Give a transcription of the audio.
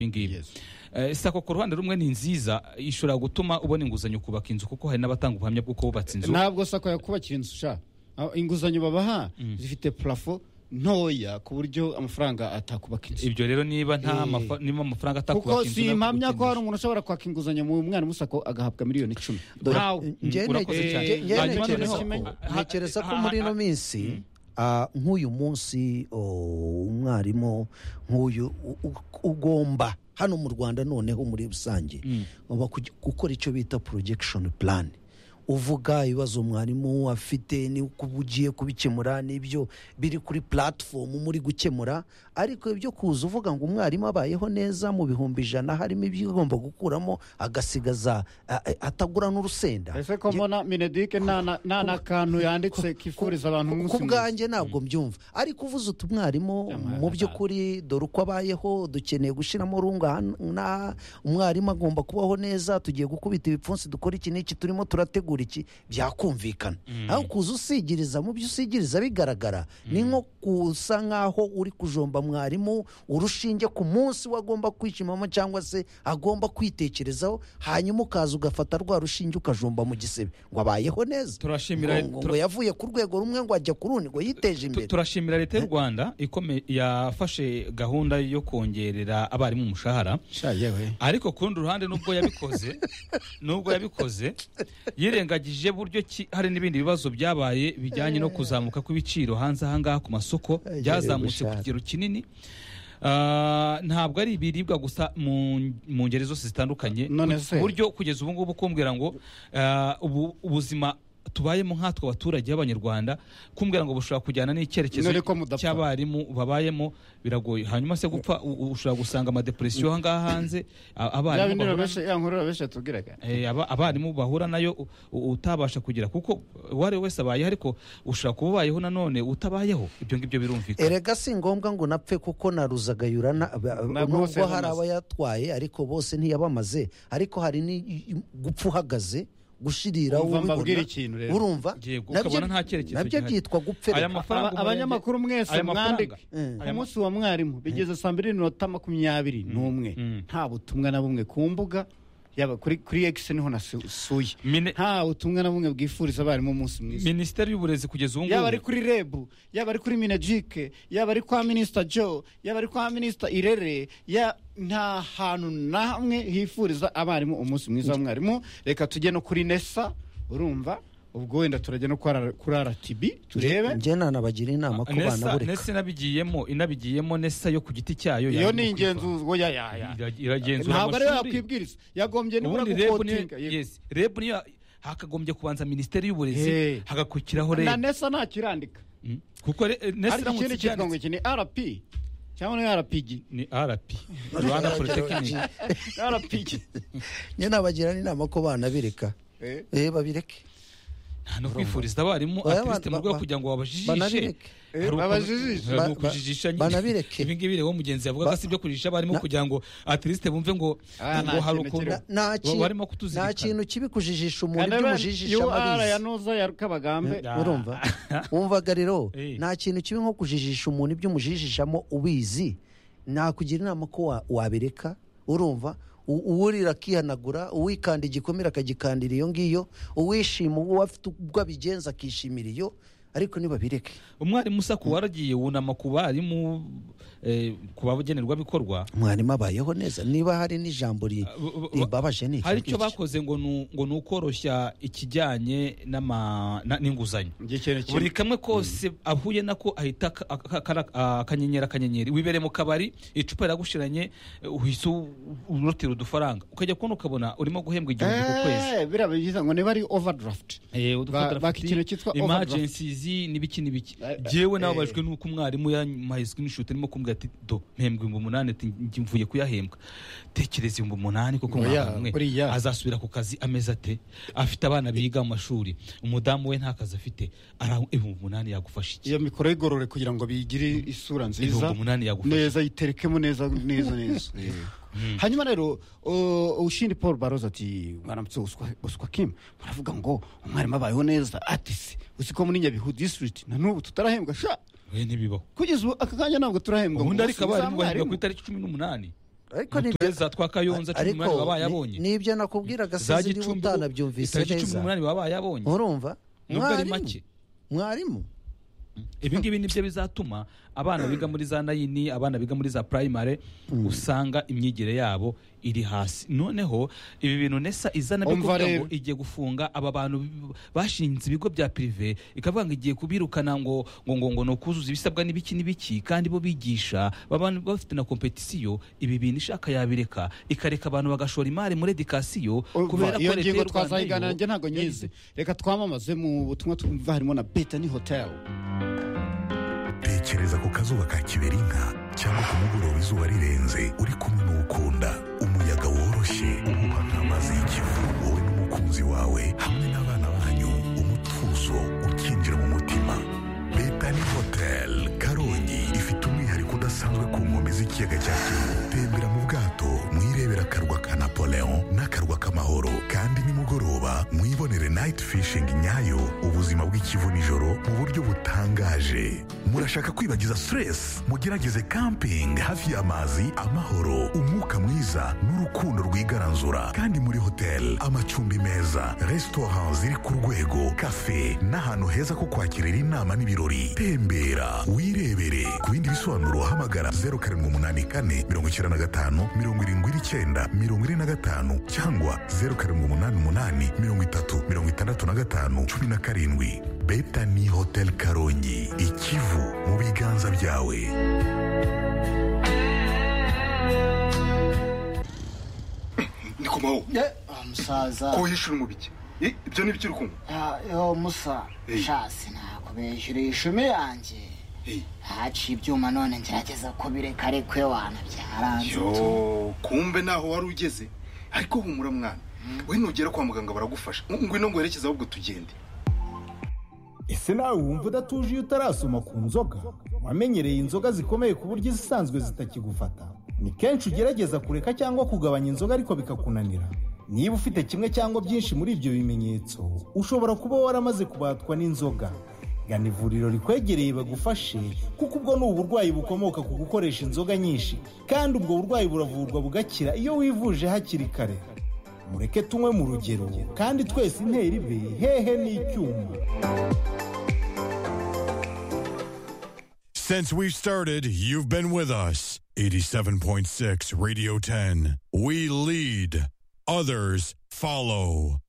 ibi ngibi Eh, sako ku ruhande rumwe ni nziza ishobora gutuma ubona inguzanyo kubaka inzu kuko hari n'abatanga ubuhamya bw'uko bubatse inzu ntabwo sako yakubakira inzu sha Ah, inguzanyo babaha zifite plafo ntoya ku buryo amafaranga atakubaka inzu ibyo rero niba nta Eh. mafa- niba amafaranga kuko atakubaka inzu si impamya ko hari nakugukenisha. umuntu ushobora kwaka inguzanyo mu mwana musako agahabwa miliyoni icumi Dore- ntawe Njye Mm, urakoze nte- cyane. njye- njye Hanyuma ntekereza noneho- ko- ha- ntekereza ko ha- muri ino ha- minsi ah, nk'uyu munsi oh, umwarimu nk'uyu u- u- ugomba hano mu rwanda noneho muri rusange ugomba kugi- gukora icyo bita projection plan uvuga ibibazo mwarimu afite n'uko uba ugiye kubikemura n'ibyo biri kuri platform muri gukemura ariko ibyo kuza uvuga ngo umwarimu abayeho neza mu bihumbi ijana harimo ibyo ugomba gukuramo agasigaza ah, eh, atagura n'urusenda ese ko mbona minedike nta na- nta na kantu yanditse kifuriza abantu umunsi ku mwiza bwanjye ntabwo mbyumva ariko uvuze uti umwarimu mu by'ukuri dore uko abayeho dukeneye gushyiramo runga n'aha umwarimu agomba kubaho neza tugiye gukubita ibipfunsi dukora iki n'iki turimo turategura iki byakumvikana aho kuza usigiriza mu byo usigiriza bigaragara ni nko kusa nk'aho uri kujomba mwarimu urushinge ku munsi we agomba kwishimamo cyangwa se agomba kwitekerezaho hanyuma ukaza ugafata rwa rushinge ukajomba mu gisebe ngo abayeho neza Turashimira- ngo, ngo, tura- ngo yavuye ku rwego rumwe ngo ajya ku rundi ngo yiteje Tu- imbere turashimira leta y'u rwanda ikome- yafashe gahunda yo kongerera abarimu umushahara sha yewe ariko ku rundi ruhande nubwo yabikoze nubwo yabikoze yirengagije buryo ki hari n'ibindi bibazo byabaye bijyanye no kuzamuka kw'ibiciro hanze ahangaha ku masoko Eh, byazamutse ku gushaka. kigero kinini Ah, ntabwo ari ibiribwa gusa mu mu ngeri zose zitandukanye None Ku- se? ku buryo kugeza ubu ngubu kumbwira ngo ah, ubu- ubuzima tubayemo nkatwe abaturage b'abanyarwanda kumbwira ngo bushobora kujyana n'icyerekezo None ko mudapfa. cy'abarimu babayemo biragoye hanyuma se gupfa u- ushobora gusanga amadepresiyo ahangaha hanze a- yaba abarimu bahura- inura benshi ya nkurura benshi yatubwiraga Eh, aba- abarimu bahura nayo u- u- utabasha kugira kuko uwo ari we wese abayeho ariko ushobora kuba ubayeho nanone utabayeho ibyo ngibyo birumvikana erega si ngombwa ngo napfe kuko na ruzagayura na- ba- Ntabwo bose nubwo hari yabamaze. abayatwaye ariko bose ntiyabamaze ariko hari ni gupfa uhagaze gushirira Urumva ubibona, mbabwira ikintu rero. urumva Yego, nabyo- ukabona nta cyerekezo nabyo gihari. byitwa gupfera Aya mafaranga Aba- umurenge- abanyamakuru mwese aya mafaranga- mwandike. Mm. ku munsi wa mwarimu bigeze saa mbiri n'iminota makumyabiri n'umwe Mm. nta butumwa na bumwe ku mbuga yaba kuri kuri egisi niho nasuye Mine- nta butumwa na bumwe bwifuriza abarimu umunsi mwiza minisiteri y'uburezi kugeza ubu ngubu yaba ari kuri rebu yaba ari kuri minajike yaba ari kwa minisita jo yaba ari kwa minisita irere ya nta hantu na hamwe hifuriza abarimu umunsi mwiza w'umwarimu reka tujye no kuri nesa urumva ubwo wenda turajya no kurara- kurara tibi turebe njye nanabagira inama ko Nesa- banabureka nesa inabigiyemo inabigiyemo nesa yo ku giti cyayo iyo yarimo ni kwifata. ingenzi ubwo ya ya ya Ira- iragenzura ntabwo ariyo amashuri. yakwibwiriza yagombye nibura ubundi rebu gukotinga niyo yes, rebu niyo hakagombye kubanza minisiteri y'uburezi Hey. hagakurikiraho na rebu nesa ntakirandika Mm. kuko re- eh, nesa ariko iramutse ikindi cyitwa ngo ibyanditse- iki ni rp cyangwa ni rpg ni rp rwanda polytechnic rpg njye nabagira n'inama ko banabireka Eh. eh babireke nta no kwifuriza abarimu Oya, atiriste mu ba- rwego ba- kugira ngo babajijishe banabireke. Eh, babajijishe. Ba- ba- ukujijisha banabireke. ibi ngibi rero mugenzi yavugaga si ibyo kujijisha abarimu Na- kugira ngo atiriste bumve ngo Ah, ngo nta hari kintu ukuntu kiriho. nta wa- ki- warimo nta kutuzirikana kintu kibi kujijisha umuntu kandi ibyo rero umujijisha aba ur abizi ya nuza ya rukabagambye Da. urumva wumvaga rero Eh. nta kintu kibi nko kujijisha umuntu ibyo umujijishamo ubizi nakugira inama ko wa- wabireka urumva U- uwurira akihanagura uwikanda igikomere akagikandira iyo ngiyo uwishima uwo afite ubwo abigenza akishimira iyo ariko ntibabireke umwarimu usa ku waragiye wunama ku barimu eh, ku bagenerwabikorwa mwarimu abayeho neza niba hari n'ijambo ri- bu- bu- ribabaje ni iki hari icyo ngiki. bakoze ngo ni- ngo ni ukoroshya ikijyanye n'ama- na- n'inguzanyo buri buri kamwe kose ahuye nako ahita aka- aka- aka- akanyenyeri akanyenyeri wibereye mu kabari icupa riragushiranye eh, uhise u- urotira udufaranga ukajya kubona ukabona urimo guhembwa igihumbi ku kwezi Eh, biriya byiza ngo niba ari overdraft Eh, ba- udufotora baka futi, ikintu cyitwa emergencies n'ibiki n'ibiki Eh, eh, jyewe eh. nababajwe n'uko umwarimu yampaye screenshot arimo kumbwira ati do mpembwa ibihumbi umunani ati njye mvuye kuyahembwa tekereza ibihumbi umunani kuko Oya, mwaba mwe buriya. azasubira ku kazi ameze ate afite abana biga mu mashuri umudamu we nta kazi afite ara ibihumbi umunani yagufasha iki iyo mikoro y'igorore kugira ngo bigire isura nziza Ibihumbi umunani yagufasha. neza yiterekemo neza neza neza hanyuma rero uh, ushindi paul baroza ati mwaramutse uswa- uswa kim baravuga ngo umwarimu abayeho neza ati se uzi ko muri nyabihu district na n'ubu tutarahembwa sha we ntibibaho kugeza ubu aka kanya ntabwo turahembwa ubundi ngo ariko usubize abarimu bahembwa abarimu. ku itariki cumi n'umunani ariko mu ni tureza twa kayonza cumi ariko n'umunani baba ni- bayabonye nibyo nakubwiraga za sinzi niba gicumbi utanabyumvise itariki cumi neza n'umunani baba bayabonye urumva nubwo ari Mwarimu. make mwarimu ibi ngibi nibyo bizatuma abana biga muri za nayini abana biga muri za primary usanga imyigire yabo iri hasi noneho ibi bintu nesa izana byo Umva kuvuga rero. ngo igiye gufunga aba bantu b- bashinze ibigo bya prive ikavuga ngo igiye kubirukana ngo ngo ngo ngo ni ukuzuza ibisabwa n'ibiki n'ibiki kandi bo bigisha baba bafite na kompetisiyo ibi bintu ishaka yabireka ikareka abantu bagashora imari muri edikasiyo kubera ko iyo leta ngingo y'u Rwanda twazayiganira yo njye ntabwo nyizi reka twamamaze mu butumwa twumva harimo na betani hoteli tekereza ku kazuba ka kiberinka cyangwa ku mugoroba izuba rirenze uri kumwe n'ukunda umuyaga woroshye uhuha nk'amazi y'ikivu wowe n'umukunzi wawe hamwe n'abana banyu umutuzo ukinjira mu mutima betani hotel karongi ifite umwihariko udasanzwe ku nkombe z'ikiyaga cya kivu tembera mu bwato mwirebera akarwa ka napoleon n'akarwa k'amahoro kandi nimugoroba mwibonere night fishing nyayo ubuzima bw'ikivu nijoro mu buryo butangaje murashaka kwibagiza stress mugerageze camping hafi y'amazi amahoro umwuka mwiza n'urukundo rwigaranzura kandi muri hotel amacumbi meza restaurant ziri ku rwego cafe n'ahantu heza ko kwakirira inama n'ibirori tembera wirebere ku bindi bisobanuro hamagara 0784 95 79 45 cyangwa 0788 30 65 17 betani hotel karongi ikivu mu biganza byawe ndikumaho Ah, musaza ko wishyura umubiki Eh, ibyo ni byo uri kunywa Ah, yo musa Hey. shasi nakubeshyura ishumi yanjye Eh, haciye ibyuma none ngerageza kubireka rekwe wana byaranze yo kumbe naho wari ugeze ariko humura mwana we nugera kwa muganga baragufasha ngwino ngo werekeze ahubwo tugende ese nawe wumva udatuje iyo utarasoma ku nzoga wamenyereye inzoga zikomeye ku buryo izisanzwe zitakigufata ni kenshi ugerageza kureka cyangwa kugabanya inzoga ariko bikakunanira niba ufite kimwe cyangwa byinshi muri ibyo bimenyetso ushobora kuba waramaze kubatwa n'inzoga gana ivuriro rikwegereye bagufashe kuko ubwo ni uburwayi bukomoka ku gukoresha inzoga nyinshi kandi ubwo burwayi buravurwa bugakira iyo wivuje hakiri kare mureke tunywe mu rugero kandi twese intera ibe hehe n'icyuma Since we've started, you've been with us. 87.6 Radio 10. We lead, others follow.